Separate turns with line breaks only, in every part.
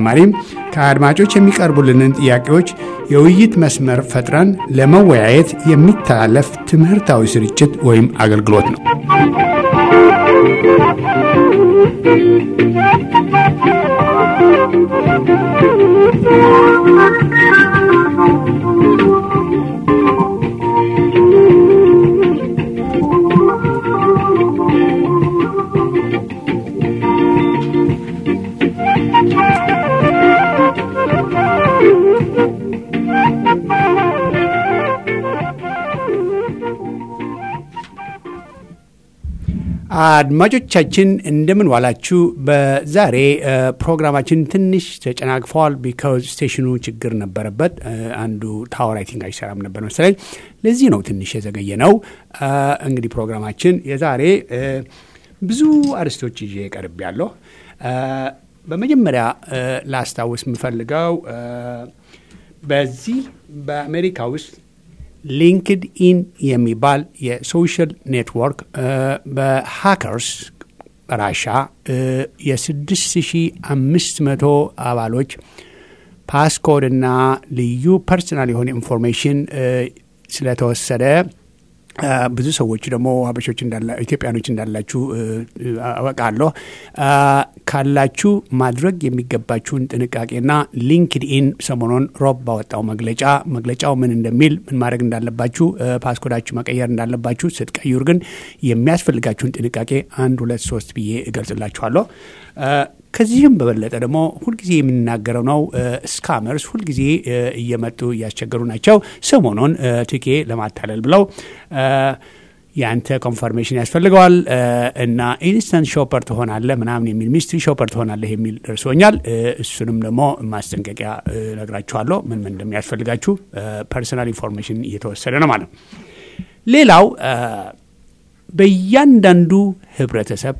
በተጨማሪም ከአድማጮች የሚቀርቡልንን ጥያቄዎች የውይይት መስመር ፈጥረን ለመወያየት የሚተላለፍ ትምህርታዊ ስርጭት ወይም አገልግሎት ነው። አድማጮቻችን እንደምን ዋላችሁ። በዛሬ ፕሮግራማችን ትንሽ ተጨናግፈዋል። ቢካዝ ስቴሽኑ ችግር ነበረበት። አንዱ ታወር አይ ቲንክ አይሰራም ነበር መሰለኝ። ለዚህ ነው ትንሽ የዘገየ ነው። እንግዲህ ፕሮግራማችን የዛሬ ብዙ አርዕስቶች ይዤ ቀርብ ያለሁ። በመጀመሪያ ላስታውስ የምፈልገው በዚህ በአሜሪካ ውስጥ ሊንክድ ኢን የሚባል የሶሻል ኔትወርክ በሃከርስ ራሻ የ6500 አባሎች ፓስኮድ እና ልዩ ፐርሰናል የሆነ ኢንፎርሜሽን ስለተወሰደ ብዙ ሰዎች ደግሞ ሀበሾች ኢትዮጵያኖች እንዳላችሁ አወቃለሁ። ካላችሁ ማድረግ የሚገባችሁን ጥንቃቄና ሊንክድ ኢን ሰሞኑን ሮብ ባወጣው መግለጫ መግለጫው ምን እንደሚል ምን ማድረግ እንዳለባችሁ ፓስኮዳችሁ መቀየር እንዳለባችሁ ስትቀይሩ ግን የሚያስፈልጋችሁን ጥንቃቄ አንድ ሁለት ሶስት ብዬ እገልጽላችኋለሁ። ከዚህም በበለጠ ደግሞ ሁልጊዜ የምንናገረው ነው። ስካመርስ ሁልጊዜ እየመጡ እያስቸገሩ ናቸው። ሰሞኑን ትኬ ለማታለል ብለው የአንተ ኮንፈርሜሽን ያስፈልገዋል እና ኢንስታንት ሾፐር ትሆናለህ ምናምን የሚል ሚስትሪ ሾፐር ትሆናለህ የሚል ደርሶኛል። እሱንም ደግሞ ማስጠንቀቂያ ነግራችኋለሁ፣ ምን ምን እንደሚያስፈልጋችሁ ፐርሰናል ኢንፎርሜሽን እየተወሰደ ነው ማለት ነው። ሌላው በእያንዳንዱ ህብረተሰብ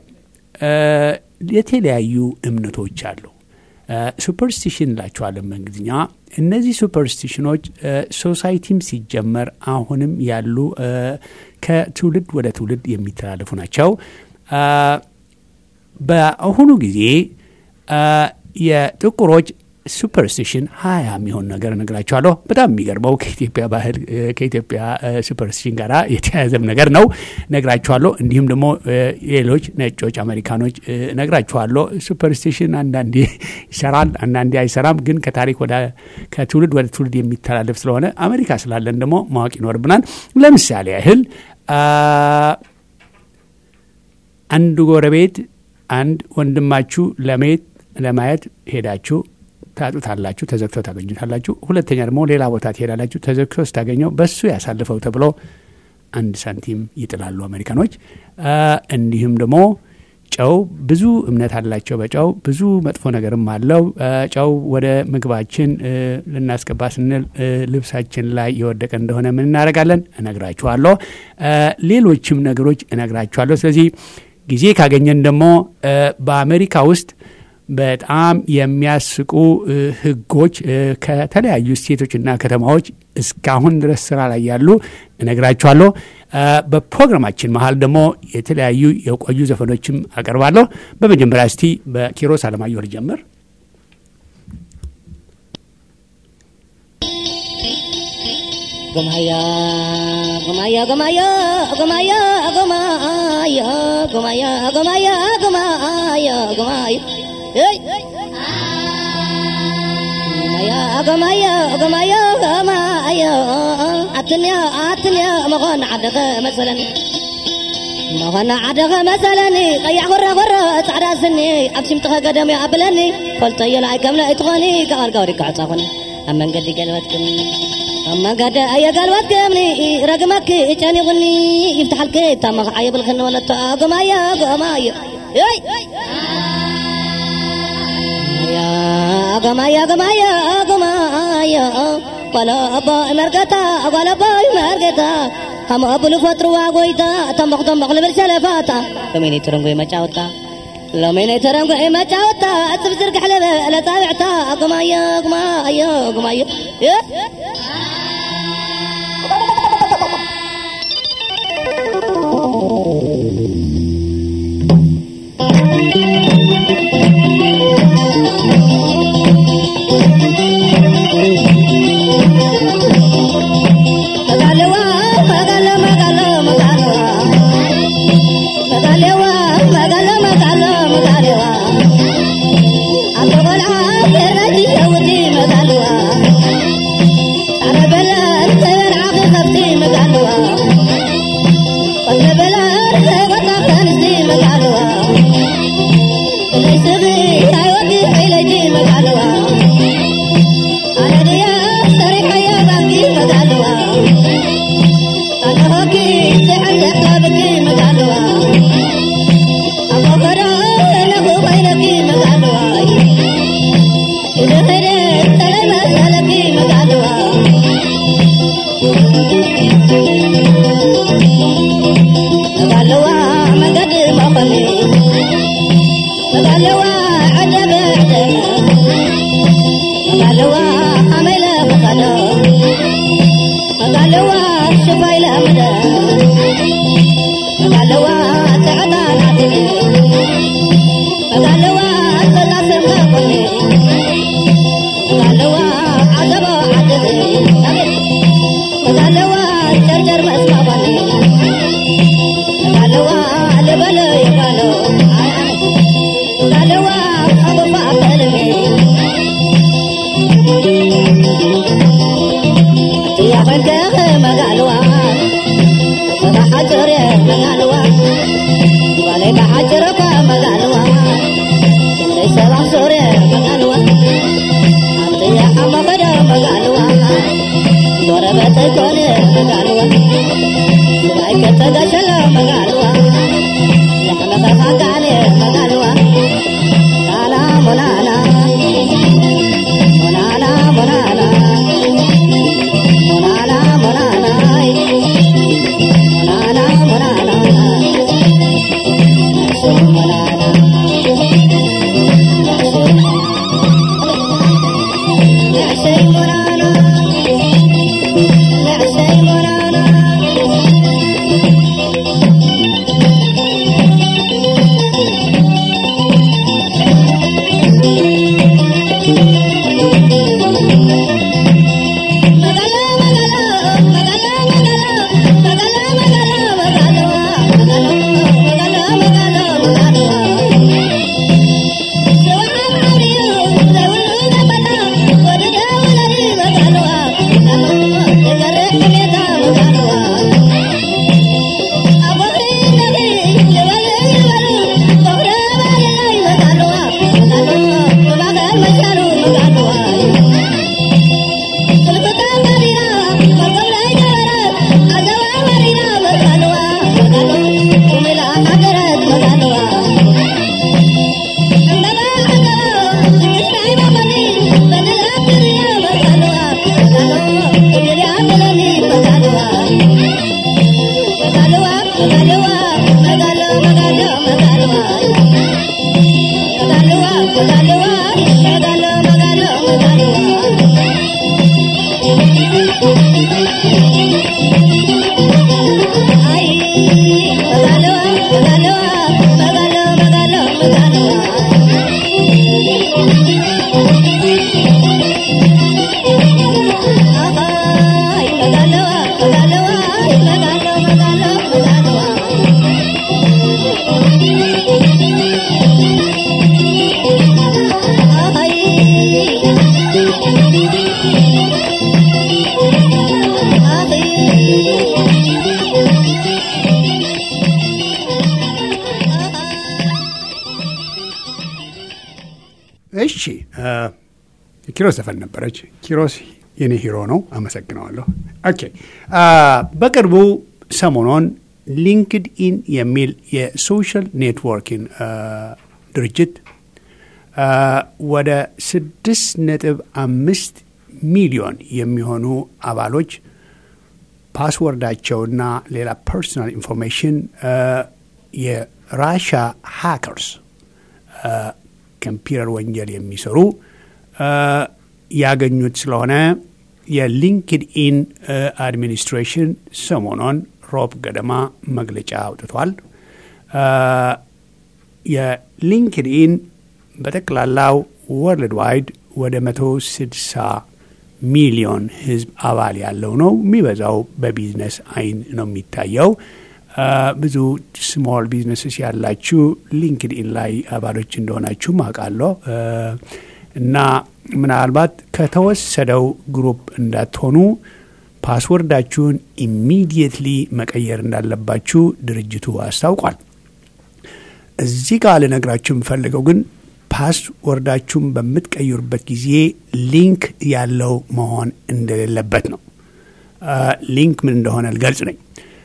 የተለያዩ እምነቶች አሉ። ሱፐርስቲሽን እላቸዋለን በእንግሊዝኛ። እነዚህ ሱፐርስቲሽኖች ሶሳይቲም ሲጀመር አሁንም ያሉ ከትውልድ ወደ ትውልድ የሚተላለፉ ናቸው። በአሁኑ ጊዜ የጥቁሮች ሱፐርስቲሽን ሀያ የሚሆን ነገር እነግራችኋለሁ። በጣም የሚገርመው ከኢትዮጵያ ባህል ከኢትዮጵያ ሱፐርስቲሽን ጋር የተያያዘም ነገር ነው ነግራችኋለሁ። እንዲሁም ደግሞ ሌሎች ነጮች አሜሪካኖች ነግራችኋለሁ። ሱፐርስቲሽን አንዳንዴ ይሰራል፣ አንዳንዴ አይሰራም። ግን ከታሪክ ወደ ከትውልድ ወደ ትውልድ የሚተላለፍ ስለሆነ አሜሪካ ስላለን ደግሞ ማወቅ ይኖርብናል። ለምሳሌ ያህል አንድ ጎረቤት አንድ ወንድማችሁ ለሜት ለማየት ሄዳችሁ ታጡታላችሁ፣ ተዘግቶ ታገኙታላችሁ። ሁለተኛ ደግሞ ሌላ ቦታ ትሄዳላችሁ፣ ተዘግቶ ስታገኘው በሱ ያሳልፈው ተብሎ አንድ ሳንቲም ይጥላሉ አሜሪካኖች። እንዲሁም ደግሞ ጨው ብዙ እምነት አላቸው። በጨው ብዙ መጥፎ ነገርም አለው። ጨው ወደ ምግባችን ልናስገባ ስንል ልብሳችን ላይ የወደቀ እንደሆነ ምን እናደርጋለን? እነግራችኋለሁ። ሌሎችም ነገሮች እነግራችኋለሁ። ስለዚህ ጊዜ ካገኘን ደግሞ በአሜሪካ ውስጥ በጣም የሚያስቁ ሕጎች ከተለያዩ ስቴቶችና ከተማዎች እስካሁን ድረስ ስራ ላይ ያሉ እነግራችኋለሁ። በፕሮግራማችን መሀል ደግሞ የተለያዩ የቆዩ ዘፈኖችም አቀርባለሁ። በመጀመሪያ እስቲ በኪሮስ አለማየሁ ልጀምር።
Gomaya, gomaya, gomaya, gomaya, gomaya, gomaya, gomaya, gomaya, gomaya. Hey. Gomaya, gomaya, gomaya, gomaya. Atnya, atnya, makan ada مثلا مغنى عدغ مثلا قيع غرة غرة تعرى سني أبشم تخا قدم يا أبلني قلت يا لاي كملا إتغني قال قوري كعصافني أما قد قلبتكم أما قد أي قلبت كمني رقمك إجاني ظني يفتح الكيت تم عيب الخن ولا تاقم يا قمايا يا قمايا قمايا قمايا ولا أبا مرقتا ولا أبا مرقتا هم أبو الفتر واقويتا تنبق تنبق لبرسلفاتا لمين ترنقوي ما جاوتا لمين ترنقوي ما جاوتا أتبزر قحلبة لا تابعتا قمايا قمايا قمايا መጋለዋ መጋለ መጋለ መጋለዋ መጋለዋ መጋለ መጋለ መጋለዋ አቶ ቆልዓ የረቲ ሸውቲ መጋለዋ አረበለን ተበልዓኺ ከብቲ መጋለዋ ቆትበለን ዘይወጣ ከንስቲ መጋለዋ ለይስኺ ሃይወቲ ሒለጂ መጋለዋ አነድያ ሰሪሐያ ባንኪ መጋለዋ አለሆኪ ዘሐዘ ካብኪ መጋለዋ አቦከዶ ነጉ ኮይነኪ መጋለዋ ኢድኽደ ተለይ መሰለኪ መጋለዋ መጋለዋ መንገዲ መኸኒ መጋለዋ ዓደበ ዕደመ መጋለዋ ሓመይለ ክኸዶ መጋለዋ ሽፋይለ ምደ መጋለዋ ትዕታ ናትኒ መጋለዋ ተጣስምከ ኮኒ መጋለዋ ዓዘቦ ዓድኒ መጋለዋ ጨርጨር መስማ ኮኒ መጋለዋ ልበለ ይባሎ መጋለዋ ኣቦፋ ከልሚ يا فنكخ مقالوا سبا حجر مقالوا ولي بحجرك مقالوا سندي سبا سور مقالوا أنت يا حمد مقالوا ضربت كل مقالوا سبايك تدشل مقالوا لحمك خاقاني مقالوا لالا منانا منانا منانا Monana, monana, ay. monana, monana, Say monana. Say monana. Say monana.
እሺ ኪሮስ ዘፈን ነበረች። ኪሮስ የኔ ሂሮ ነው። አመሰግነዋለሁ። ኦኬ በቅርቡ ሰሞኑን ሊንክድ ኢን የሚል የሶሻል ኔትወርኪንግ ድርጅት ወደ ስድስት ነጥብ አምስት ሚሊዮን የሚሆኑ አባሎች ፓስወርዳቸውና ሌላ ፐርሶናል ኢንፎርሜሽን የራሻ ሃከርስ ኮምፒውተር ወንጀል የሚሰሩ ያገኙት ስለሆነ የሊንክድ ኢን አድሚኒስትሬሽን ሰሞኑን ሮብ ገደማ መግለጫ አውጥቷል። የሊንክድ ኢን በጠቅላላው ወርልድ ዋይድ ወደ መቶ ስድሳ ሚሊዮን ህዝብ አባል ያለው ነው። የሚበዛው በቢዝነስ አይን ነው የሚታየው። ብዙ ስሞል ቢዝነስስ ያላችሁ ሊንክድኢን ላይ አባሎች እንደሆናችሁ አውቃለሁ እና ምናልባት ከተወሰደው ግሩፕ እንዳትሆኑ ፓስወርዳችሁን ኢሚዲየትሊ መቀየር እንዳለባችሁ ድርጅቱ አስታውቋል። እዚህ ጋር ልነግራችሁ የምፈልገው ግን ፓስወርዳችሁን በምትቀይሩበት ጊዜ ሊንክ ያለው መሆን እንደሌለበት ነው። ሊንክ ምን እንደሆነ ልገልጽ ነኝ።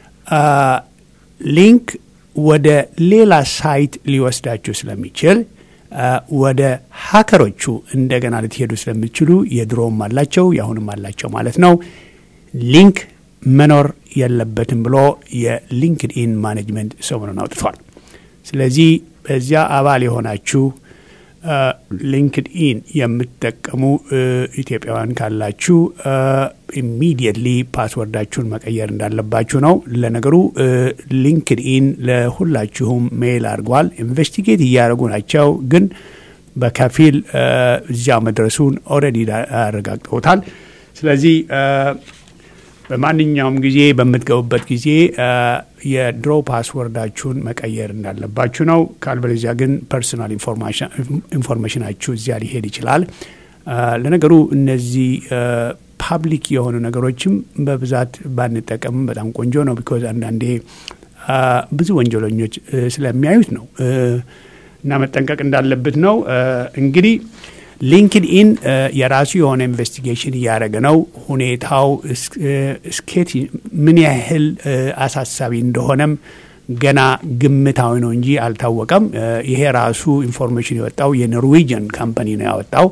ሊንክ ወደ ሌላ ሳይት ሊወስዳችሁ ስለሚችል ወደ ሀከሮቹ እንደገና ልትሄዱ ስለሚችሉ የድሮውም አላቸው የአሁንም አላቸው ማለት ነው። ሊንክ መኖር የለበትም ብሎ የሊንክድኢን ማኔጅመንት ሰሞኑን አውጥቷል። ስለዚህ በዚያ አባል የሆናችሁ ሊንክድኢን የምትጠቀሙ ኢትዮጵያውያን ካላችሁ ኢሚዲየትሊ ፓስወርዳችሁን መቀየር እንዳለባችሁ ነው። ለነገሩ ሊንክድኢን ለሁላችሁም ሜይል አድርጓል። ኢንቨስቲጌት እያደረጉ ናቸው፣ ግን በከፊል እዚያ መድረሱን ኦልሬዲ አረጋግጠውታል። ስለዚህ በማንኛውም ጊዜ በምትገቡበት ጊዜ የድሮ ፓስወርዳችሁን መቀየር እንዳለባችሁ ነው። ካልበለዚያ ግን ፐርሶናል ኢንፎርሜሽናችሁ እዚያ ሊሄድ ይችላል። ለነገሩ እነዚህ ፓብሊክ የሆኑ ነገሮችም በብዛት ባንጠቀምም በጣም ቆንጆ ነው። ቢኮዝ አንዳንዴ ብዙ ወንጀለኞች ስለሚያዩት ነው እና መጠንቀቅ እንዳለበት ነው እንግዲህ ሊንክድኢን የራሱ የሆነ ኢንቨስቲጌሽን እያደረገ ነው። ሁኔታው እስኬት ምን ያህል አሳሳቢ እንደሆነም ገና ግምታዊ ነው እንጂ አልታወቀም። ይሄ ራሱ ኢንፎርሜሽን የወጣው የኖርዌጅን ካምፓኒ ነው ያወጣው።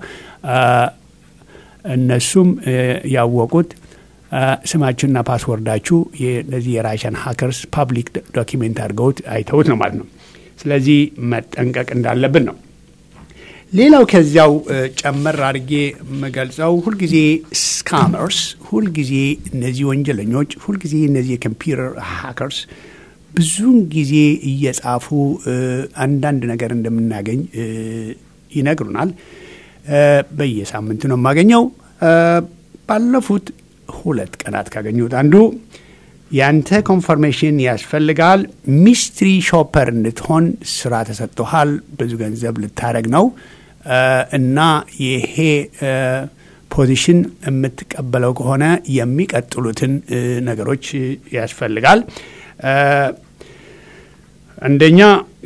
እነሱም ያወቁት ስማችሁና ፓስወርዳችሁ እነዚህ የራሽን ሀከርስ ፓብሊክ ዶኪሜንት አድርገውት አይተውት ነው ማለት ነው። ስለዚህ መጠንቀቅ እንዳለብን ነው። ሌላው ከዚያው ጨመር አድርጌ የምገልጸው ሁልጊዜ ስካመርስ፣ ሁልጊዜ እነዚህ ወንጀለኞች፣ ሁልጊዜ እነዚህ የኮምፒውተር ሃከርስ ብዙውን ጊዜ እየጻፉ አንዳንድ ነገር እንደምናገኝ ይነግሩናል። በየሳምንቱ ነው የማገኘው። ባለፉት ሁለት ቀናት ካገኙት አንዱ ያንተ ኮንፈርሜሽን ያስፈልጋል፣ ሚስትሪ ሾፐር እንድትሆን ስራ ተሰጥቶሃል፣ ብዙ ገንዘብ ልታደረግ ነው እና ይሄ ፖዚሽን የምትቀበለው ከሆነ የሚቀጥሉትን ነገሮች ያስፈልጋል። አንደኛ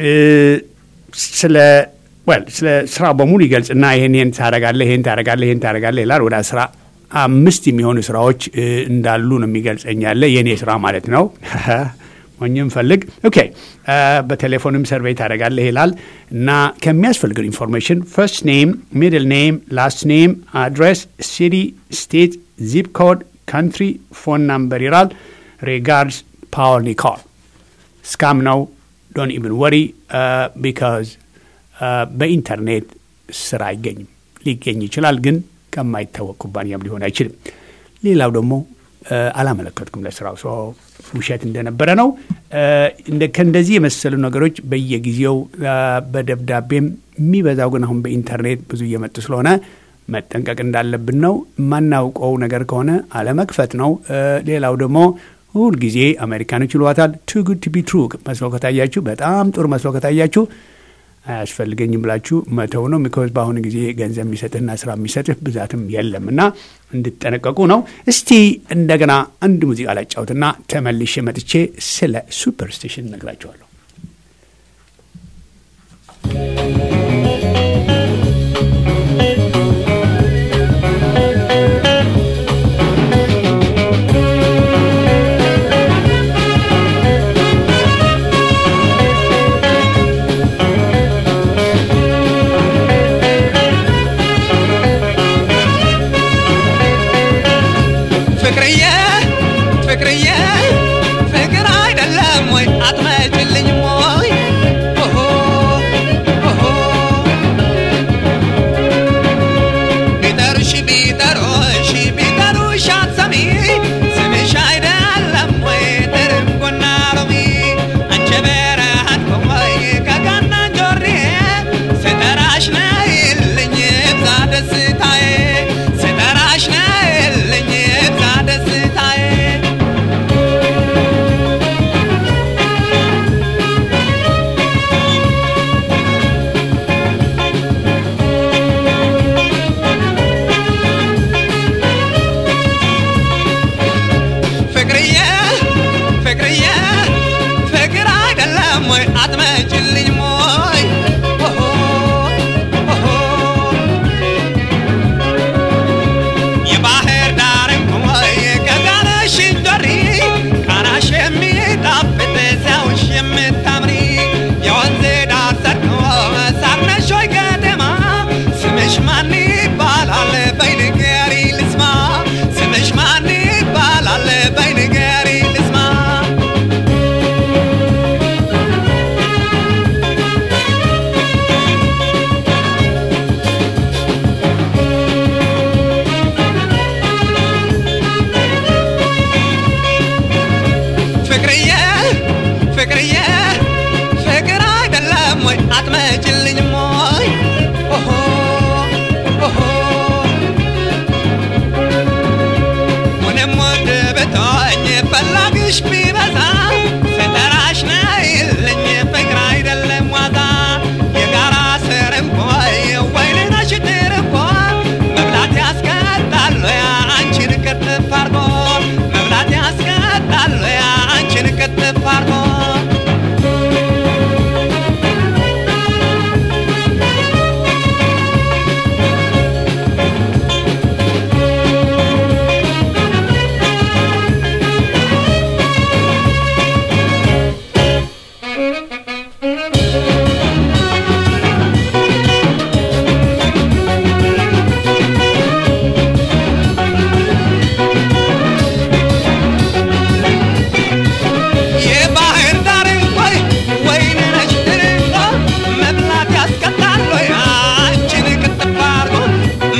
ስለ ወል ስለ ስራ በሙሉ ይገልጽና ይህን ይህን ታረጋለህ ይህን ታረጋለህ ይህን ታረጋለህ ይላል። ወደ አስራ አምስት የሚሆኑ ስራዎች እንዳሉ ነው የሚገልጸኝ ያለ የእኔ ስራ ማለት ነው። ሞኝም ፈልግ ኦኬ። በቴሌፎንም ሰርቬይ ታደረጋለህ ይላል እና ከሚያስፈልገው ኢንፎርሜሽን ፈርስት ኔም፣ ሚድል ኔም፣ ላስት ኔም፣ አድሬስ፣ ሲቲ፣ ስቴት፣ ዚፕ ኮድ፣ ካንትሪ፣ ፎን ናምበር ይላል። ሪጋርድስ ፓወር ኒኮል ስካም ነው። ዶን ኢቭን ወሪ ቢካዝ በኢንተርኔት ስራ አይገኝም። ሊገኝ ይችላል ግን ከማይታወቅ ኩባንያም ሊሆን አይችልም። ሌላው ደግሞ አላመለከትኩም ለስራው ሰው ውሸት እንደነበረ ነው። ከእንደዚህ የመሰሉ ነገሮች በየጊዜው በደብዳቤም የሚበዛው ግን አሁን በኢንተርኔት ብዙ እየመጡ ስለሆነ መጠንቀቅ እንዳለብን ነው። የማናውቀው ነገር ከሆነ አለመክፈት ነው። ሌላው ደግሞ ሁልጊዜ አሜሪካኖች ይሏታል ቱ ጉድ ቱ ቢ ትሩ መስሎ ከታያችሁ፣ በጣም ጥሩ መስሎ ከታያችሁ አያስፈልገኝም ብላችሁ መተው ነው። ሚኮዝ በአሁኑ ጊዜ ገንዘብ የሚሰጥህና ስራ የሚሰጥህ ብዛትም የለም እና እንድጠነቀቁ ነው። እስቲ እንደገና አንድ ሙዚቃ ላጫውትና ተመልሼ መጥቼ ስለ ሱፐርስቲሽን ነግራቸዋለሁ።
ፍቅርዬ ፍቅርዬ ፍቅር አይደለም ወይ አትመጭልኝም ወይ ኦሆ ኦሆ ቢጠሩሽ ቢጠሩሽ ቢጠሩሽ አትሰሚ ስምሽ አይደለም ወይ ትርንጎና ሎሚ አንቺ በረሃን ቆይ ከጋና ጆሬ ስጠራሽ ነይልኝ ብዛ ደስታ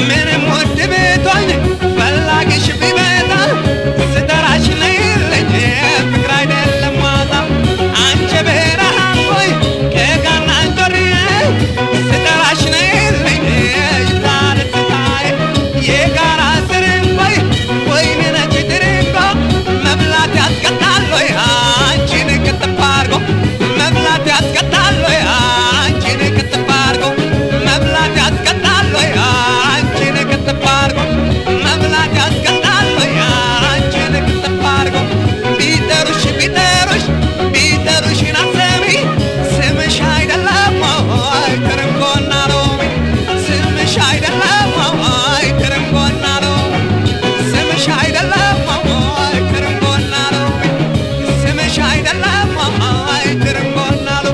ምንም ውድ ብትሆኝ ፈላጊሽ ቢመጣ ስጠራሽ ነይልኝ ፍቅር አይደለም ዋዛ አንቺ ብርሃን ሆይ ከጋና እንጆሪ ስጠራሽ ነይልኝ ይዛል ትታይ የጋራ ስርንቆይ ወይን ነች ድርቆ መብላት ያስቀጣል ወይ አንቺን ክትፍ አድርጎ መብላት ያስቀጣል ወይ አንቺን ክትፍ አድርጎ መብላት ያስቀጣል ወይ አንቺን ክትፍ አድርጎ መብላት ያስቀጣል ወይ አንቺን ክትፍ አድርጎ ቢጠሩሽ ቢጠሩሽ ቢጠሩሽ ናሰሚ ስምሽ አይደለም ወይ ትርንጎና ሎሚ ስምሽ አይደለም ወይ ትርንጎና ሎሚ ስምሽ አይደለም ወይ ትርንጎና ሎሚ ስምሽ አይደለም ወይ ትርንጎና ሎሚ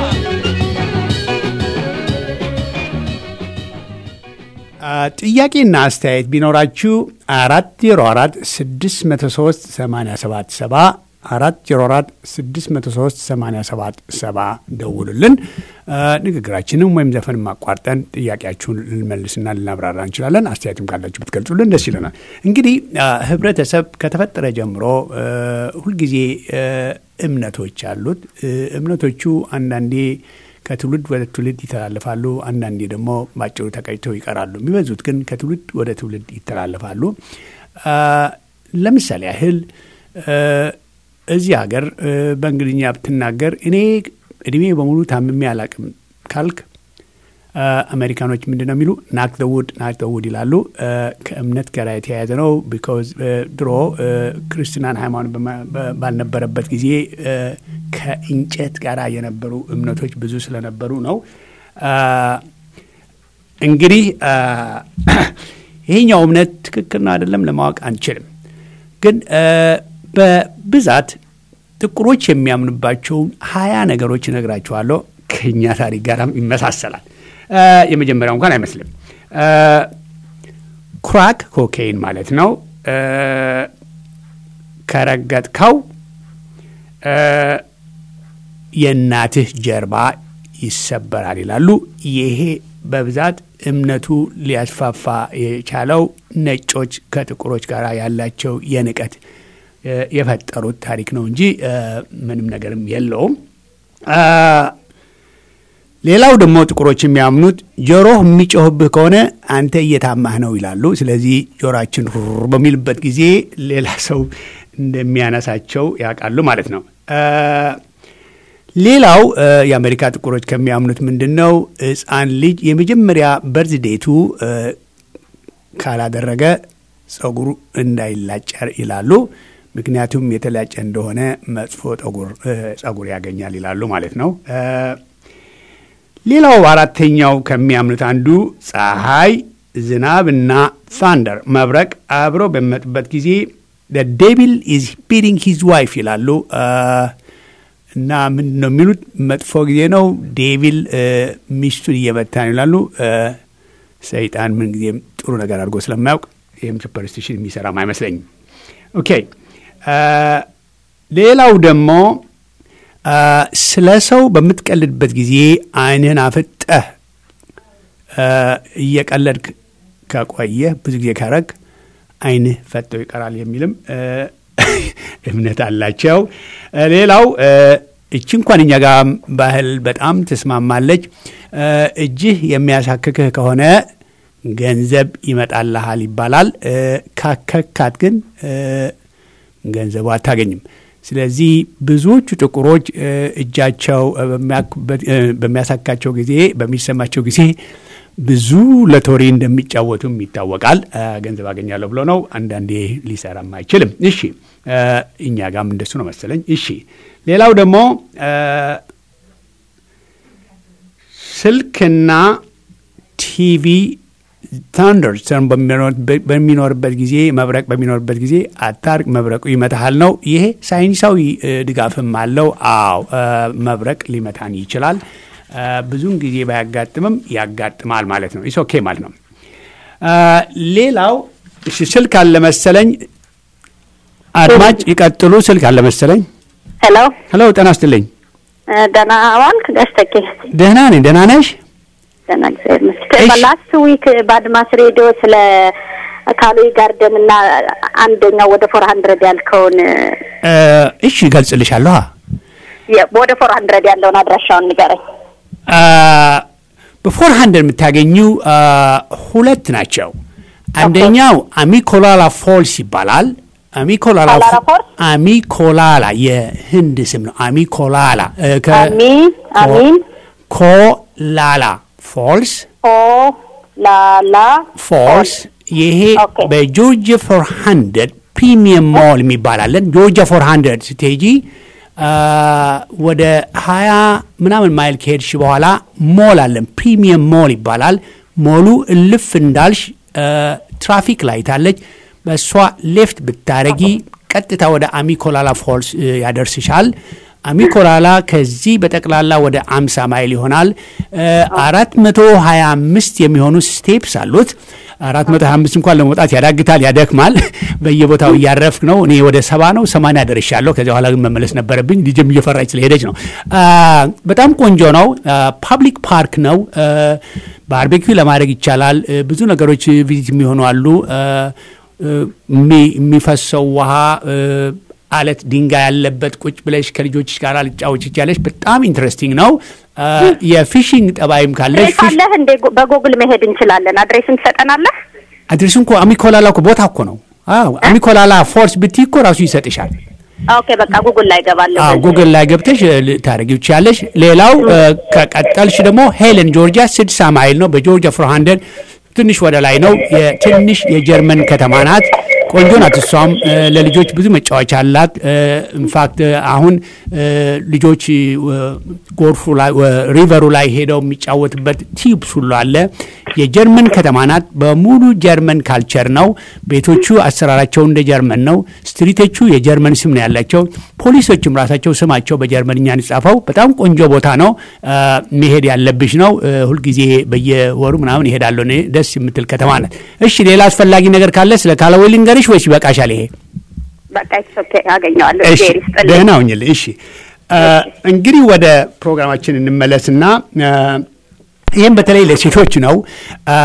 ጥያቄና አስተያየት ቢኖራችሁ አራት ዜሮ አራት ስድስት መቶ ሶስት ሰማኒያ ሰባት ሰባ አራት ዜሮ አራት ስድስት መቶ ሶስት ሰማኒያ ሰባት ሰባ ደውሉልን። አ፣ ንግግራችንም ወይም ዘፈን ማቋርጠን ጥያቄያችሁን ልንመልስና ልናብራራ እንችላለን። አስተያየትም ካላችሁ ብትገልጹልን ደስ ይለናል። እንግዲህ አ፣ ህብረተሰብ ከተፈጠረ ጀምሮ አ፣ ሁልጊዜ አ፣ እምነቶች አሉት። እ፣ እምነቶቹ አንዳንዴ ከትውልድ ወደ ትውልድ ይተላለፋሉ። አንዳንዴ ደግሞ ባጭሩ ተቀጭተው ይቀራሉ። የሚበዙት ግን ከትውልድ ወደ ትውልድ ይተላለፋሉ። አ፣ ለምሳሌ ያህል አ፣ እዚህ ሀገር አ፣ በእንግሊዝኛ ብትናገር እኔ እድሜ በሙሉ ታምሜ አላቅም ካልክ አ፣ አሜሪካኖች ምንድን ነው የሚሉ ናክ ዘ ውድ ናክ ዘ ውድ ይላሉ። አ፣ ከእምነት ጋር የተያያዘ ነው። ቢኮዝ ድሮ አ፣ ክርስትናን ሃይማኖት በማ- በ- ባልነበረበት ጊዜ አ፣ ከእንጨት ጋር የነበሩ እምነቶች ብዙ ስለነበሩ ነው። አ፣ እንግዲህ አ፣ ይሄኛው እምነት ትክክል ነው አይደለም ለማወቅ አንችልም። ግን አ፣ በብዛት ጥቁሮች የሚያምኑባቸውን ሀያ ነገሮች እነግራችኋለሁ። ከእኛ ታሪክ ጋርም ይመሳሰላል። አ፣ የመጀመሪያው እንኳን አይመስልም። አ፣ ክራክ ኮኬይን ማለት ነው። አ፣ ከረገጥከው አ፣ የእናትህ ጀርባ ይሰበራል ይላሉ። ይሄ በብዛት እምነቱ ሊያስፋፋ የቻለው ነጮች ከጥቁሮች ጋር ያላቸው የንቀት እ፣ የፈጠሩት ታሪክ ነው እንጂ እ፣ ምንም ነገርም የለውም። አ፣ ሌላው ደግሞ ጥቁሮች የሚያምኑት ጆሮህ የሚጮህብህ ከሆነ አንተ እየታማህ ነው ይላሉ። ስለዚህ ጆሮአችን ሩር በሚልበት ጊዜ ሌላ ሰው እንደሚያነሳቸው ያውቃሉ ማለት ነው። አ፣ ሌላው እ፣ የአሜሪካ ጥቁሮች ከሚያምኑት ምንድን ነው? ሕፃን ልጅ የመጀመሪያ በርዝ ዴቱ እ፣ ካላደረገ ጸጉሩ እንዳይላጭ ይላሉ። ምክንያቱም የተላጨ እንደሆነ መጥፎ ጠጉር እ፣ ጸጉር ያገኛል ይላሉ ማለት ነው። እ፣ ሌላው አራተኛው ከሚያምኑት አንዱ ፀሐይ፣ ዝናብና ታንደር መብረቅ አብረው በሚመጡበት ጊዜ ዴቪል ኢዝ ቢቲንግ ሂዝ ዋይፍ ይላሉ። አ፣ እና ምንድን ነው የሚሉት? መጥፎ ጊዜ ነው፣ ዴቪል እ፣ ሚስቱን እየመታ ነው ይላሉ። እ፣ ሰይጣን ምን ጊዜም ጥሩ ነገር አድርጎ ስለማያውቅ ይህም ሱፐርስቲሽን የሚሰራም አይመስለኝም። ኦኬ አ፣ ሌላው ደግሞ አ፣ ስለ ሰው በምትቀልድበት ጊዜ ዓይንህን አፍጠህ አ፣ እየቀለድክ ከቆየህ ብዙ ጊዜ ካረግ ዓይንህ ፈጠው ይቀራል የሚልም እ፣ እምነት አላቸው። እ፣ ሌላው እ፣ እቺ እንኳን እኛ ጋር ባህል በጣም ትስማማለች። እ፣ እጅህ የሚያሳክክህ ከሆነ ገንዘብ ይመጣልሃል ይባላል። እ፣ ካከካት ግን እ፣ ገንዘቡ አታገኝም። ስለዚህ ብዙዎቹ ጥቁሮች እ፣ እጃቸው እ፣ በሚያኩበት- እ፣ በሚያሳካቸው ጊዜ በሚሰማቸው ጊዜ ብዙ ለቶሪ እንደሚጫወቱም ይታወቃል። እ፣ ገንዘብ አገኛለሁ ብሎ ነው። አንዳንዴ ሊሰራም አይችልም። እሺ እ፣ እኛ ጋም እንደሱ ነው መሰለኝ። እሺ ሌላው ደግሞ እ፣ ስልክና ቲቪ ታንደር ስተርን በሚኖርበት ጊዜ መብረቅ በሚኖርበት ጊዜ አታርቅ፣ መብረቁ ይመታሃል ነው። ይሄ ሳይንሳዊ እ፣ ድጋፍም አለው። አዎ እ፣ መብረቅ ሊመታን ይችላል። እ፣ ብዙውን ጊዜ ባያጋጥምም ያጋጥማል ማለት ነው። ኢስ ኦኬ ማለት ነው። እ፣ ሌላው እሺ፣ ስልክ አለ መሰለኝ። አድማጭ ይቀጥሉ። ስልክ አለ መሰለኝ።
ሄሎ
ሄሎ፣ ጤና ይስጥልኝ።
እ፣ ደህና ዋልክ ጋሽ ተኬ?
ደህና ነኝ። ደህና ነሽ?
ደህና እግዚአብሔር ይመስገን። ላስት ዊክ በአድማስ ሬዲዮ ስለ ካሎይ ጋርደን እና አንደኛው ወደ ፎር ሀንድረድ ያልከውን
እ፣ እሺ እገልጽልሻለሁ።
የ- ወደ ፎር ሀንድረድ ያለውን አድራሻውን ንገረኝ።
በፎር ሀንድረድ የምታገኙ አ፣ ሁለት ናቸው። አንደኛው አሚኮላላ ፎልስ ይባላል። አሚኮላላ
ኮላራ ፎልስ?
አሚኮላላ የህንድ ስም ነው። አሚኮላላ እ፣ ከ-
አሚን አሚን
ኮላላ ፎልስ
ኦ ላላ
ፎልስ ይሄ
ኦኬ።
በጆርጂያ ፎር ሀንድረድ ፕሪሚየም ሞል የሚባላለን ጆርጂያ ፎር ሀንድረድ ስትሄጂ አ፣ ወደ ሀያ ምናምን ማይል ከሄድሽ በኋላ ሞል አለን ፕሪሚየም ሞል ይባላል ሞሉ እልፍ እንዳልሽ አ፣ ትራፊክ ላይት አለች በእሷ ሌፍት ብታረጊ ቀጥታ ወደ አሚኮላላ ፎልስ እ፣ ያደርስሻል አሚኮላላ ከዚህ በጠቅላላ ወደ 50 ማይል ይሆናል። አራት መቶ ሀያ አምስት የሚሆኑ ስቴፕስ አሉት። አራት መቶ ሀያ አምስት እንኳን ለመውጣት ያዳግታል፣ ያደክማል። በየቦታው እያረፍክ ነው። እኔ ወደ ሰባ ነው ሰማንያ ደርሻለሁ። ከዚያ በኋላ ግን መመለስ ነበረብኝ። ልጅም እየፈራች ስለሄደች ነው። አ፣ በጣም ቆንጆ ነው። ፓብሊክ ፓርክ ነው። ባርቤኪው ለማድረግ ይቻላል። እ፣ ብዙ ነገሮች ቪዚት የሚሆኑ አሉ። እ፣ የሚ- የሚፈሰው ውሃ እ፣ አለት ድንጋይ ያለበት ቁጭ ብለሽ ከልጆችሽ ጋር ልጫወች ይቻለሽ። በጣም ኢንትረስቲንግ ነው። አ፣ የፊሽንግ ጠባይም ካለሽ
አድሬስ አለህ እንዴ? በጎግል መሄድ እንችላለን። አድሬስን ትሰጠናለህ?
አድሬሱ እንኳ አሚኮላላ እኮ ቦታ እኮ ነው። አዎ አሚኮላላ ፎርስ ብትይ እኮ ራሱ ይሰጥሻል።
ኦኬ በቃ ጉግል ላይ ገባለሁ።
አዎ ጉግል ላይ ገብተሽ እ፣ ልታደርጊው ትችያለሽ። ሌላው እ፣ ከቀጠልሽ ደግሞ ሄለን ጆርጂያ ስድሳ ማይል ነው። በጆርጂያ ፎር ሀንድረድ ትንሽ ወደ ላይ ነው። የትንሽ የጀርመን ከተማ ናት። ቆንጆ ናት። እሷም እ፣ ለልጆች ብዙ መጫወቻ አላት። ኢንፋክት አሁን እ፣ ልጆች እ፣ ጎርፉ ላይ ወ- ሪቨሩ ላይ ሄደው የሚጫወትበት ቲዩብስ ሁሉ አለ። የጀርመን ከተማ ናት። በሙሉ ጀርመን ካልቸር ነው። ቤቶቹ አሰራራቸው እንደ ጀርመን ነው። ስትሪቶቹ የጀርመን ስም ነው ያላቸው። ፖሊሶችም ራሳቸው ስማቸው በጀርመንኛ ነው የተጻፈው። በጣም ቆንጆ ቦታ ነው። አ፣ መሄድ ያለብሽ ነው። እ፣ ሁልጊዜ በየወሩ ምናምን ይሄዳለሁ እኔ። ደስ የምትል ከተማ ናት። እሺ ሌላ አስፈላጊ ነገር ካለ ስለ ካላዌይ ልንገርሽ ወይስ ይበቃሻል ይሄ?
በቃ ኢትስ ኦኬ አገኘዋለሁ።
እሺ
እግዚአብሔር ይስጥልኝ።
ደህና ሁኝልኝ። እሺ አ፣ እንግዲህ ወደ ፕሮግራማችን እንመለስና አ፣ ይህም በተለይ ለሴቶች ነው። አ፣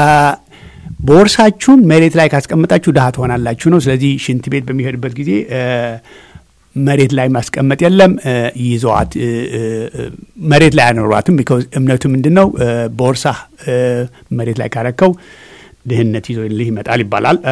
ቦርሳችሁን መሬት ላይ ካስቀመጣችሁ ድሃ ትሆናላችሁ ነው። ስለዚህ ሽንት ቤት በሚሄድበት ጊዜ አ፣ መሬት ላይ ማስቀመጥ የለም አ፣ ይዘዋት እ፣ እ፣ እ፣ መሬት ላይ አኖሯትም። ቢኮዝ እምነቱ ምንድን ነው? አ፣ ቦርሳ አ፣ መሬት ላይ ካረከው ድህነት ይዞልህ ይመጣል ይባላል። አ፣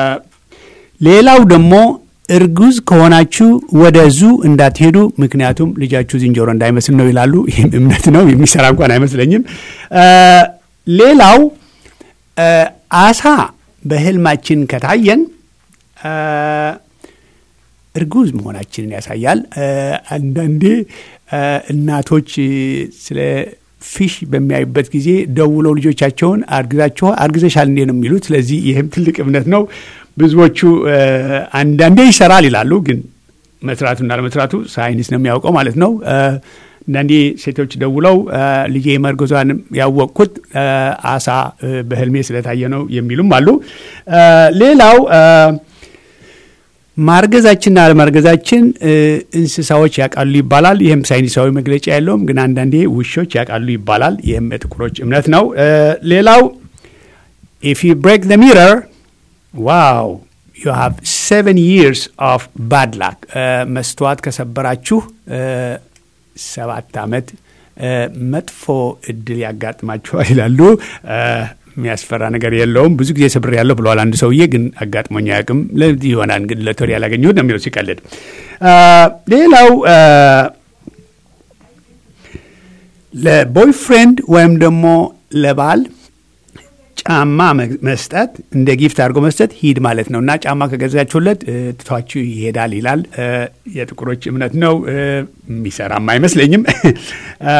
ሌላው ደግሞ እርጉዝ ከሆናችሁ ወደ ዙ እንዳትሄዱ፣ ምክንያቱም ልጃችሁ ዝንጀሮ እንዳይመስል ነው ይላሉ። ይህም እምነት ነው፣ የሚሰራ እንኳን አይመስለኝም። አ፣ ሌላው አ፣ አሳ በህልማችን ከታየን አ፣ እርጉዝ መሆናችንን ያሳያል። አ፣ አንዳንዴ አ፣ እናቶች ስለ ፊሽ በሚያዩበት ጊዜ ደውለው ልጆቻቸውን አርግዛችሁ አርግዘሻል እንዴ ነው የሚሉት። ስለዚህ ይህም ትልቅ እምነት ነው። ብዙዎቹ አ፣ አንዳንዴ ይሰራል ይላሉ፣ ግን መስራቱና ለመስራቱ ሳይንስ ነው የሚያውቀው ማለት ነው። አ፣ አንዳንዴ ሴቶች ደውለው አ፣ ልጄ መርገዟን ያወቅኩት አ፣ አሳ አ፣ በህልሜ ስለታየ ነው የሚሉም አሉ። አ፣ ሌላው አ፣ ማርገዛችንና አለማርገዛችን እ፣ እንስሳዎች ያውቃሉ ይባላል። ይህም ሳይንሳዊ መግለጫ የለውም፣ ግን አንዳንዴ ውሾች ያውቃሉ ይባላል። ይህም የጥቁሮች እምነት ነው። እ፣ ሌላው ኢፍ ዩ ብሬክ ዘ ሚረር ዋው ዩ ሃቭ ሰቨን ይርስ ኦፍ ባድ ላክ። መስተዋት ከሰበራችሁ እ፣ ሰባት ዓመት እ፣ መጥፎ እድል ያጋጥማችኋል ይላሉ። እ፣ የሚያስፈራ ነገር የለውም። ብዙ ጊዜ ስብር ያለው ብለዋል አንድ ሰውዬ፣ ግን አጋጥሞኝ አያውቅም። ለዚህ ይሆናል እንግዲህ ለቶሪ ያላገኘሁት ነው የሚለው ሲቀልድ። አ፣ ሌላው አ፣ ለቦይፍሬንድ ወይም ደግሞ ለባል ጫማ መ- መስጠት እንደ ጊፍት አድርጎ መስጠት ሂድ ማለት ነው እና ጫማ ከገዛችሁለት እ፣ ትቷችሁ ይሄዳል ይላል። እ፣ የጥቁሮች እምነት ነው። እ፣ የሚሰራም አይመስለኝም። አ፣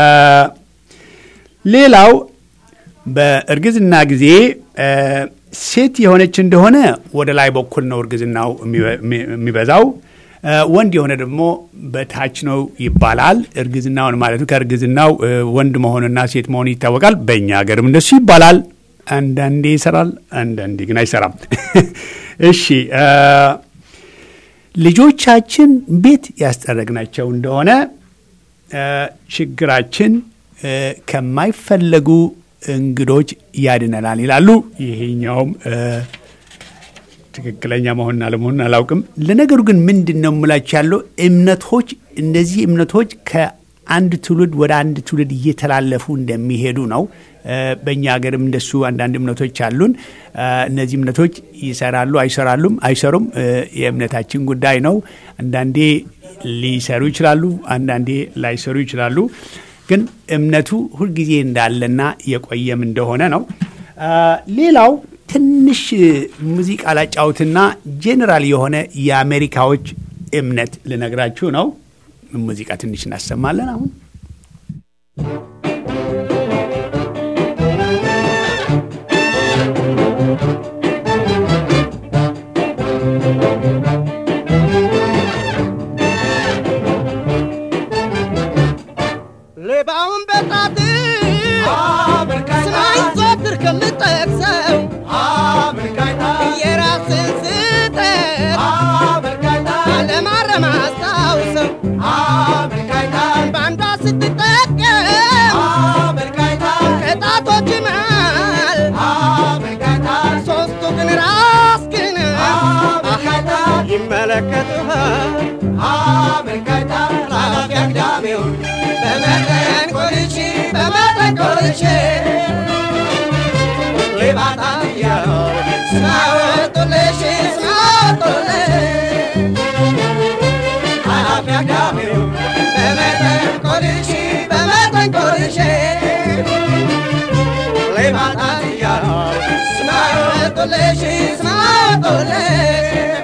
ሌላው በእርግዝና ጊዜ እ፣ ሴት የሆነች እንደሆነ ወደ ላይ በኩል ነው እርግዝናው የሚበ- የሚበዛው። እ፣ ወንድ የሆነ ደግሞ በታች ነው ይባላል። እርግዝናውን ማለት ነው። ከእርግዝናው እ፣ ወንድ መሆንና ሴት መሆን ይታወቃል። በእኛ ሀገርም እንደሱ ይባላል። አንዳንዴ ይሰራል፣ አንዳንዴ ግን አይሰራም። እሺ እ፣ ልጆቻችን ቤት ያስጠረግናቸው እንደሆነ እ፣ ችግራችን እ፣ ከማይፈለጉ እንግዶች ያድነናል ይላሉ። ይሄኛውም ትክክለኛ መሆንና ለመሆን አላውቅም። ለነገሩ ግን ምንድን ነው የምላችሁ ያለው እምነቶች እነዚህ እምነቶች ከአንድ ትውልድ ወደ አንድ ትውልድ እየተላለፉ እንደሚሄዱ ነው። በእኛ ሀገርም እንደሱ አንዳንድ እምነቶች አሉን። እነዚህ እምነቶች ይሰራሉ አይሰራሉም አይሰሩም የእምነታችን ጉዳይ ነው። አንዳንዴ ሊሰሩ ይችላሉ፣ አንዳንዴ ላይሰሩ ይችላሉ። ግን እምነቱ ሁልጊዜ እንዳለና የቆየም እንደሆነ ነው። ሌላው ትንሽ ሙዚቃ ላጫውትና ጄኔራል የሆነ የአሜሪካዎች እምነት ልነግራችሁ ነው። ሙዚቃ ትንሽ እናሰማለን አሁን
ሌባውን በጣት ስማኝ ዘወትር ከምጠቅሰው የራስን ስህተት ለማረም አስታውሰው በአንዷ ስትጠቀም ከጣቶች መሃል ሶስቱ ግን ራስ ግን ይመለከቱሃል ኃላፊ አግዳሚውን በመጠን ቆልቼ በመጠን ቆልቼ ሌባታ እያለው ስማወጡልሽ ስማወጡልሽ ኃላፊ አግዳሚውን በመጠን ቆልቼ በመጠን ቆልቼ ሌባታ እያለው ስማወጡልሽ ስማወጡልሽ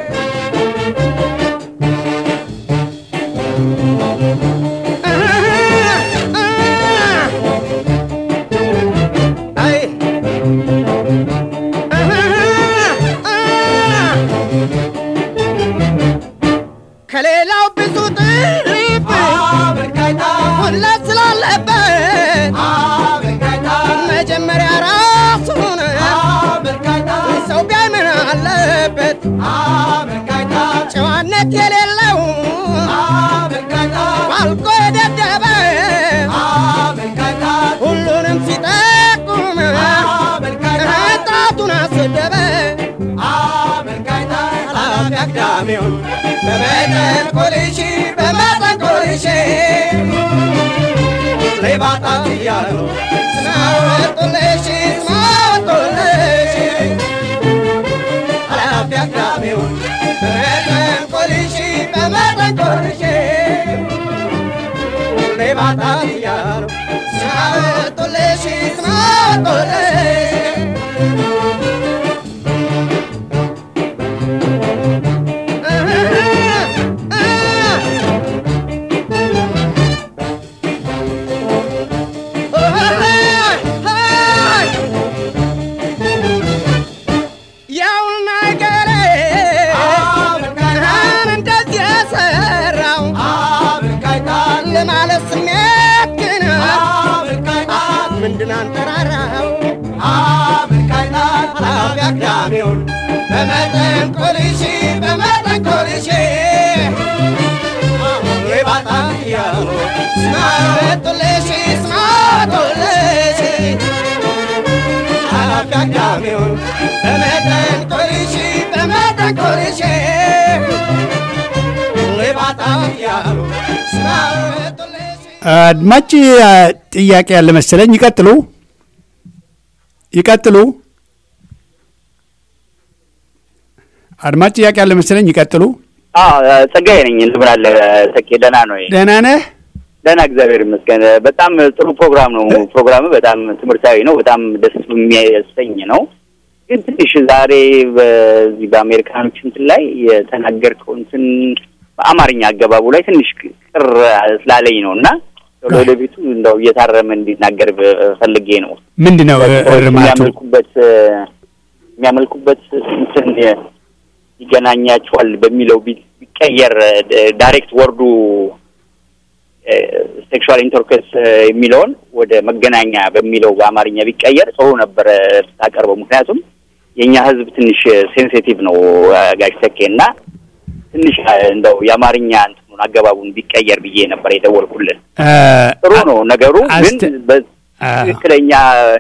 ከሌላው ብዙ ጥሪፍ ሁለት ስላለበት መጀመሪያ ራሱን ሰው ቢያይ ምን አለበት ጨዋነት የሌለው ባልቆ የደደበ ሁሉንም ሲጠቁም ጣቱን አሰደበ ኃላፊ አግዳሚውን በመጠን ቆልሼ በመጠን ቆልሼ ሌባጣ እያሉ ስማወጡልሽ ስማወጡልሽ ኃላፊ አግዳሚውን በመጠን ቆልሼ በመጠን ቆልሼ ሌባጣ እያሉ ስማወጡልሽ ስማወጡልሽ ያው ነገሬ እንደዚህ የሰራው ለማለት ስሜት ግን ምንድን አንጠራራው ኃላፊ አግዳሚውን በመጠን ቆልሼ በመጠን ቆልሼ ሌባጣ እያሉ ስማወጡልሽ ስማወጡልሽ ኃላፊ አግዳሚውን በመጠን ቆልሼ በመጠን ቆልሼ ሌባጣ እያሉ ስማወጡልሽ
አድማጭ ጥያቄ ያለ መሰለኝ። ይቀጥሉ ይቀጥሉ። አድማጭ ጥያቄ ያለ መሰለኝ። ይቀጥሉ።
ጸጋዬ ነኝ። እንደምን አለ ተኬ? ደህና ነው?
ደህና ነህ?
ደህና እግዚአብሔር ይመስገን። በጣም ጥሩ ፕሮግራም ነው። ፕሮግራም በጣም ትምህርታዊ ነው። በጣም ደስ የሚያሰኝ ነው። ግን ትንሽ ዛሬ በዚህ በአሜሪካኖች እንትን ላይ የተናገርከው እንትን በአማርኛ አገባቡ ላይ ትንሽ ቅር ስላለኝ ነው እና ለወደፊቱ እንደው እየታረመ እንዲናገር ፈልጌ ነው።
ምንድን ነው እርማቱ?
የሚያመልኩበት የሚያመልኩበት እንትን ይገናኛቸዋል በሚለው ቢቀየር ዳይሬክት ወርዱ ሴክሹዋል ኢንተርኮርስ የሚለውን ወደ መገናኛ በሚለው በአማርኛ ቢቀየር ጥሩ ነበረ ታቀርበው። ምክንያቱም የእኛ ሕዝብ ትንሽ ሴንሲቲቭ ነው ጋሽ ተኬ እና ትንሽ እንደው የአማርኛ እንትኑን አገባቡን ቢቀየር ብዬ ነበር የደወልኩልን። ጥሩ ነው ነገሩ፣ ግን ትክክለኛ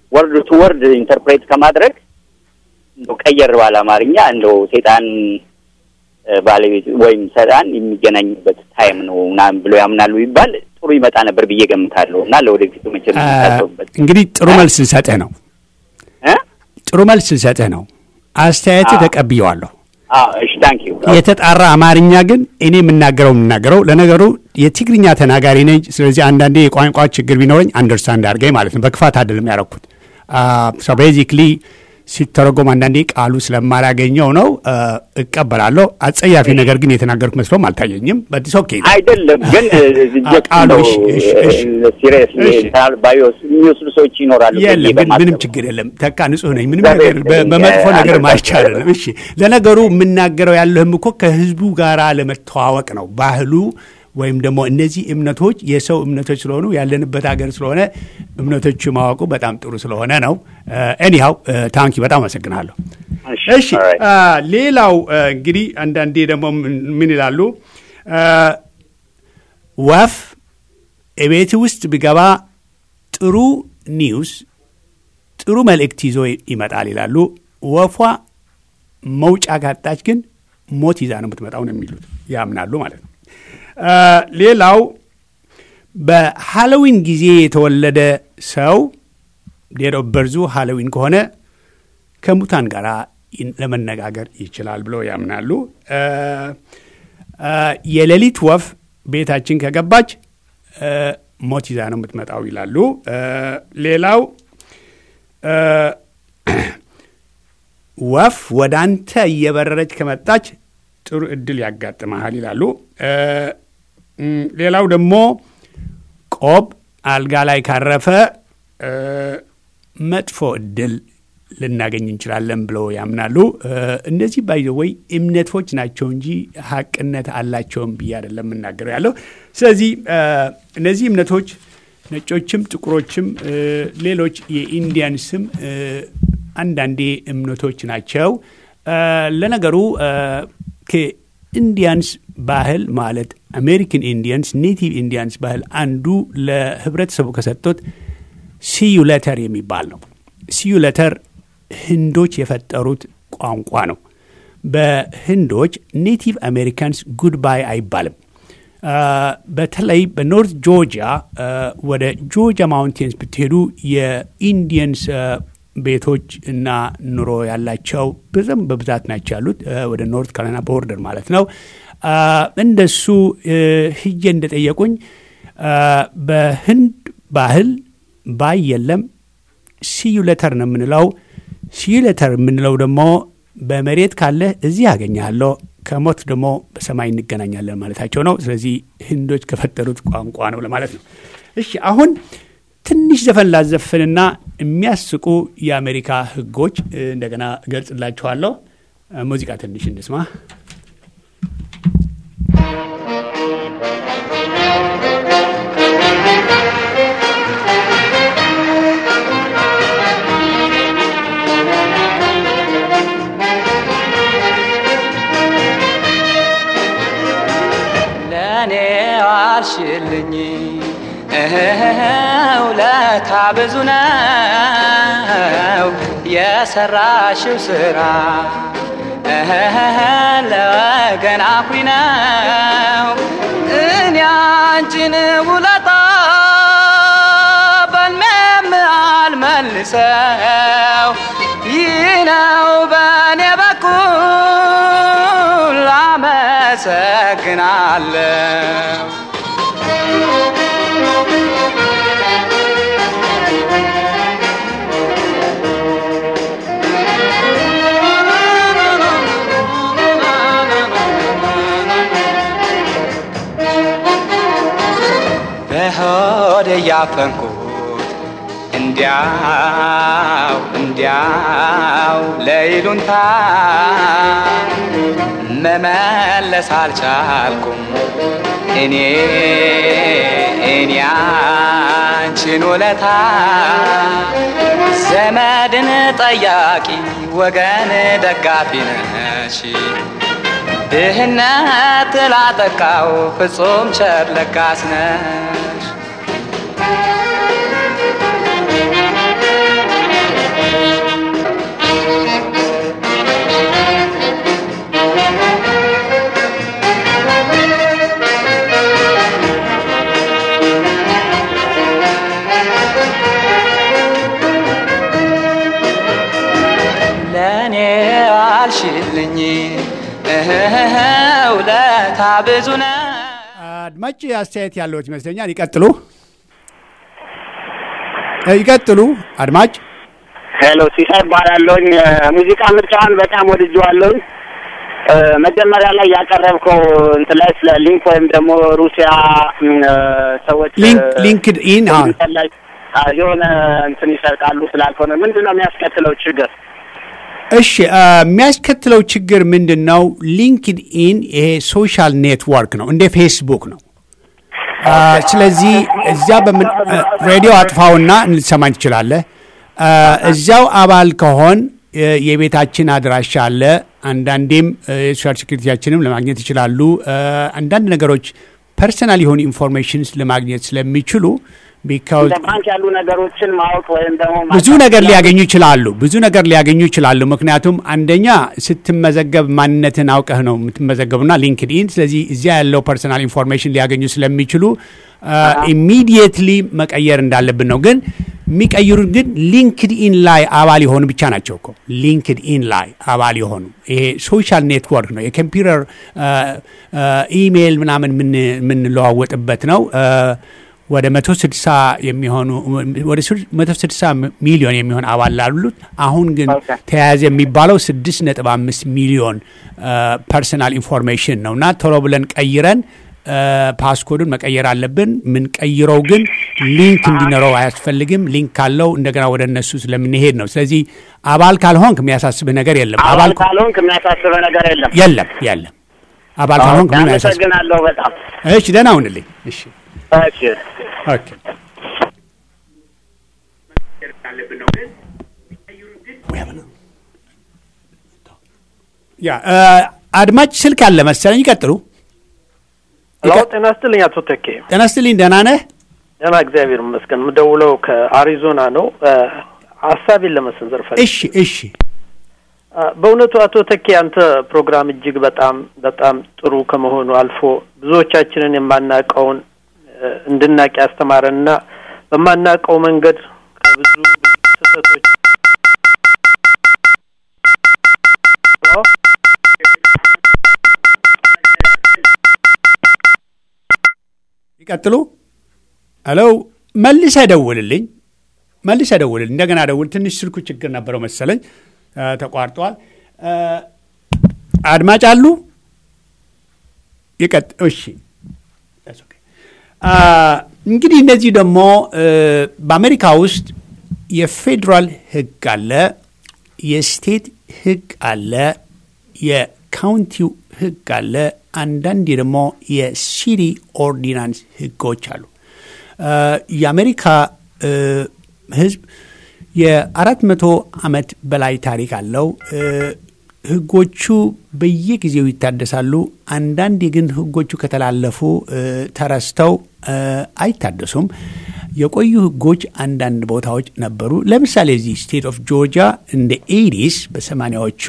ወርድ ቱ ወርድ ኢንተርፕሬት ከማድረግ እንደው ቀየር ባለ አማርኛ እንደው ሴጣን እ፣ ባለቤት ወይም ሰይጣን የሚገናኝበት ታይም ነው ምናምን ብሎ ያምናሉ ይባል ጥሩ ይመጣ ነበር ብዬ ገምታለሁ እና ለወደፊቱ መቼም
አ፣
የምታስቡበት
እንግዲህ ጥሩ መልስ ልሰጥህ ነው።
እ?
ጥሩ መልስ ልሰጥህ ነው። አስተያየትህ
አዎ።
ተቀብየዋለሁ።
አዎ እሺ ታንክ ዩ
የተጣራ አማርኛ ግን እኔ የምናገረው የምናገረው ለነገሩ የትግርኛ ተናጋሪ ነኝ። ስለዚህ አንዳንዴ የቋንቋ ችግር ቢኖረኝ አንደርስታንድ አድርገኝ ማለት ነው። በክፋት አይደለም ያደረኩት። ቤዚክሊ ሲተረጎም አንዳንዴ ቃሉ ስለማላገኘው ነው አ፣ እቀበላለሁ። አጸያፊ ነገር ግን የተናገርኩ መስሎም አልታየኝም። በዲስ ኦኬ
አይደለም ግን
ቃሉ እሺ፣ እሺ፣ እሺ።
ሲሪየስ
እሺ።
ባዮስ የሚወስዱ ሰዎች ይኖራሉ ብዬ
የለም ግን
በማሰብ
ምንም ችግር የለም። ተካ ንጹህ ነኝ። ምንም
እግዚአብሔር
ነገር በ-
ይመስገን።
በመጥፎ ነገር
አንተ
አይቻልም። እሺ ለነገሩ የምናገረው ያለህም እኮ ከህዝቡ ጋር ለመተዋወቅ ነው። ባህሉ ወይም ደግሞ እነዚህ እምነቶች የሰው እምነቶች ስለሆኑ ያለንበት ሀገር ስለሆነ እምነቶቹ ማወቁ በጣም ጥሩ ስለሆነ ነው። ኤኒሃው ታንኪ በጣም አመሰግናለሁ። እሺ
alright.
አ፣ ሌላው አ፣ እንግዲህ አንዳንዴ ደግሞ ምን- ምን ይላሉ አ፣ ወፍ እቤት ውስጥ ቢገባ ጥሩ ኒውስ ጥሩ መልእክት ይዞ ይመጣል ይላሉ። ወፏ መውጫ ካጣች ግን ሞት ይዛ ነው የምትመጣው ነው የሚሉት ያምናሉ ማለት ነው። አ፣ ሌላው በሃሎዊን ጊዜ የተወለደ ሰው ዴት ኦፍ በርዙ ሃሎዊን ከሆነ ከሙታን ጋር ለመነጋገር ይችላል ብለው ያምናሉ። አ፣ አ፣ የሌሊት ወፍ ቤታችን ከገባች አ፣ ሞት ይዛ ነው የምትመጣው ይላሉ። አ፣ ሌላው አ፣ ወፍ ወደ አንተ እየበረረች ከመጣች ጥሩ እድል ያጋጥመሃል ይላሉ። አ፣ እም፣ ሌላው ደግሞ ቆብ አልጋ ላይ ካረፈ አ፣ መጥፎ እድል ልናገኝ እንችላለን ብለው ያምናሉ። እ፣ እነዚህ ባይዘወይ እምነቶች ናቸው እንጂ ሀቅነት አላቸውም ብዬ አይደለም የምናገረው ያለው። ስለዚህ እ፣ እነዚህ እምነቶች ነጮችም፣ ጥቁሮችም፣ እ፣ ሌሎች የኢንዲያን ስም እ፣ አንዳንዴ እምነቶች ናቸው። እ፣ ለነገሩ እ፣ ከኢንዲያንስ ባህል ማለት አሜሪካን ኢንዲያንስ ኔቲቭ ኢንዲያንስ ባህል አንዱ ለህብረተሰቡ ከሰጡት ሲዩ ለተር የሚባል ነው። ሲዩ ለተር ህንዶች የፈጠሩት ቋንቋ ነው። በህንዶች ኔቲቭ አሜሪካንስ ጉድባይ አይባልም። አ፣ በተለይ በኖርት ጆርጂያ አ፣ ወደ ጆርጂያ ማውንቴንስ ብትሄዱ የኢንዲየንስ አ፣ ቤቶች እና ኑሮ ያላቸው ብዙም በብዛት ናቸው ያሉት አ፣ ወደ ኖርት ካሮላይና ቦርደር ማለት ነው። አ፣ እንደሱ እ፣ ሂጄ እንደጠየቁኝ አ፣ በህንድ ባህል ባይ የለም ሲዩ ለተር ነው የምንለው። ሲዩ ለተር የምንለው ደግሞ በመሬት ካለ እዚህ ያገኛለሁ ከሞት ደግሞ በሰማይ እንገናኛለን ማለታቸው ነው። ስለዚህ ህንዶች ከፈጠሩት ቋንቋ ነው ለማለት ነው። እሺ አሁን ትንሽ ዘፈን ላዘፍንና የሚያስቁ የአሜሪካ ህጎች እ፣ እንደገና እገልጽላችኋለሁ። እ፣ ሙዚቃ ትንሽ እንስማ።
ለእኔ ዋልሽልኝ ውለታ ብዙ ነው የሰራሽው ስራ ለወገን አኩሪ ነው እኔ አንቺን ውለታ በልሜም አልመልሰው ይህ ነው በእኔ በኩል አመሰግናለሁ በሆድ እያፈንኩት እንዲያው እንዲያው ለይሉንታ መመለስ አልቻልኩም እኔ እኔ አንቺን ውለታ ዘመድን ጠያቂ ወገን ደጋፊ ነሽ ድህነት ላጠቃው ፍጹም ቸር ለጋስ ነሽ የዋልሽልኝ እህህ ውለታ ብዙ ነው።
አድማጭ አስተያየት ያለዎት ይመስለኛል። ይቀጥሉ እ ይቀጥሉ አድማጭ።
ሄሎ ሲሳይ እባላለሁኝ። ሙዚቃ ምርጫዋን በጣም ወድጄዋለሁኝ። እ፣ መጀመሪያ ላይ ያቀረብከው እንትን ላይ ስለ ሊንክ ወይም ደግሞ ሩሲያ እም፣ ሰዎች
ሊንክ
እ፣
ሊንክድ ኢን አዎ
ኮምፒውተር ላይ አ፣ የሆነ እንትን ይሰርቃሉ ስላልሆነ ምንድን ነው የሚያስከትለው ችግር?
እሺ አ፣ የሚያስከትለው ችግር ምንድን ነው? ሊንክድ ኢን ይሄ ሶሻል ኔትወርክ ነው፣ እንደ ፌስቡክ ነው። አ፣ ስለዚህ እዚያ በምን አ፣ ሬዲዮ አጥፋውና ልትሰማኝ ትችላለህ። አ፣ እዚያው አባል ከሆን እ፣ የቤታችን አድራሻ አለ። አንዳንዴም እ፣ የሶሻል ሴኩሪቲያችንም ለማግኘት ይችላሉ። አ፣ አንዳንድ ነገሮች ፐርሰናል የሆኑ ኢንፎርሜሽንስ ለማግኘት ስለሚችሉ ቢካውዝ
እንደ ባንክ ያሉ ነገሮችን ማወቅ ወይም ደግሞ
ብዙ ነገር ሊያገኙ ይችላሉ። ብዙ ነገር ሊያገኙ ይችላሉ። ምክንያቱም አንደኛ ስትመዘገብ ማንነትን አውቀህ ነው የምትመዘገቡና ሊንክድ ኢን። ስለዚህ እዚያ ያለው ፐርሰናል ኢንፎርሜሽን ሊያገኙ ስለሚችሉ ኢሚዲየትሊ መቀየር እንዳለብን ነው። ግን የሚቀይሩት ግን ሊንክድ ኢን ላይ አባል የሆኑ ብቻ ናቸው እኮ ሊንክድ ኢን ላይ አባል የሆኑ ይሄ ሶሻል ኔትወርክ ነው። የኮምፒውተር ኢሜይል ምናምን የምን- የምንለዋወጥበት ነው። አ፣ ወደ 160 የሚሆኑ ወደ 160 ሚሊዮን የሚሆን አባል ላሉት አሁን ግን
Okay.
ተያያዘ የሚባለው 6.5 ሚሊዮን ፐርሰናል ኢንፎርሜሽን ነው እና ቶሎ ብለን ቀይረን አ፣ ፓስኮዱን መቀየር አለብን። የምንቀይረው ግን ሊንክ እንዲኖረው አያስፈልግም። ሊንክ ካለው እንደገና ወደ እነሱ ስለምንሄድ ነው። ስለዚህ አባል ካልሆንክ የሚያሳስብህ ነገር የለም።
አባል
አባል
ካልሆንክ የሚያሳስበ ነገር የለም።
የለም የለም። አባል ካልሆንክ ምን አያሳስብህ።
አመሰግናለሁ በጣም
እሺ፣ ደህና ሁንልኝ። እሺ
እሺ።
ኦኬ ያ እ፣ አድማጭ ስልክ አለ መሰለኝ። ይቀጥሉ።
ሄሎ ጤና ይስጥልኝ አቶ ተኬ።
ጤና ይስጥልኝ። ደህና ነህ?
ደህና እግዚአብሔር ይመስገን። የምደውለው ከአሪዞና ነው። እ፣ ሀሳቤን ለመሰንዘር ፈልጌ
እሺ እሺ።
አ፣ በእውነቱ አቶ ተኬ አንተ ፕሮግራም እጅግ በጣም በጣም ጥሩ ከመሆኑ አልፎ ብዙዎቻችንን የማናውቀውን እ፣ እንድናቅ ያስተማረንና በማናውቀው መንገድ ከብዙ ብዙ ስህተቶች ሄሎ?
ይቀጥሉ። ሄሎ፣ መልሰህ ደውልልኝ። መልሰህ ደውልልኝ። እንደገና ደውል። ትንሽ ስልኩ ችግር ነበረው መሰለኝ እ፣ ተቋርጧል። እ፣ አድማጭ አሉ? ይቀጥ እሺ That's okay። አ፣ እንግዲህ እነዚህ ደግሞ እ፣ በአሜሪካ ውስጥ የፌዴራል ሕግ አለ፣ የስቴት ሕግ አለ፣ የካውንቲው ሕግ አለ። አንዳንዴ ደግሞ የሲቲ ኦርዲናንስ ሕጎች አሉ። አ፣ የአሜሪካ እ፣ ሕዝብ የአራት መቶ ዓመት በላይ ታሪክ አለው። እ፣ ህጎቹ በየጊዜው ይታደሳሉ። አንዳንዴ ግን ህጎቹ ከተላለፉ እ፣ ተረስተው እ፣ አይታደሱም። የቆዩ ህጎች አንዳንድ ቦታዎች ነበሩ። ለምሳሌ እዚህ ስቴት ኦፍ ጆርጂያ እንደ ኤዲስ በሰማኒያዎቹ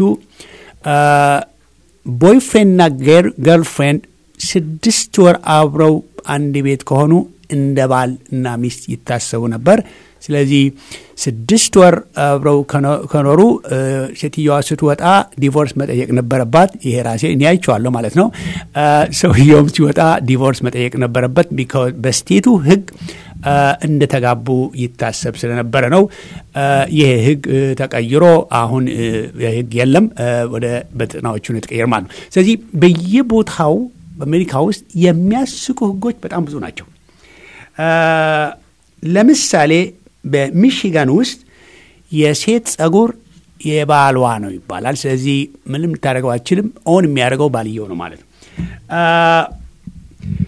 ቦይፍሬንድና ገርልፍሬንድ ስድስት ወር አብረው አንድ ቤት ከሆኑ እንደ ባል እና ሚስት ይታሰቡ ነበር። ስለዚህ ስድስት ወር አብረው ከኖ- ከኖሩ እ፣ ሴትየዋ ስትወጣ ዲቮርስ መጠየቅ ነበረባት። ይሄ ራሴ እኔ አይቼዋለሁ ማለት ነው። እ፣ ሰውየውም ሲወጣ ዲቮርስ መጠየቅ ነበረበት። ቢካዝ በስቴቱ ህግ እ፣ እንደተጋቡ ይታሰብ ስለነበረ ነው። እ፣ ይሄ ህግ እ፣ ተቀይሮ አሁን እ፣ ህግ የለም እ፣ ወደ በጥናዎቹ ነው የተቀየረ ማለት ነው። ስለዚህ በየቦታው በአሜሪካ ውስጥ የሚያስቁ ህጎች በጣም ብዙ ናቸው። እ፣ ለምሳሌ በሚሽጋን ውስጥ የሴት ጸጉር የባሏ ነው ይባላል። ስለዚህ ምንም ልታደርገው አችልም። ኦን የሚያደርገው ባልየው ነው ማለት ነው። አ፣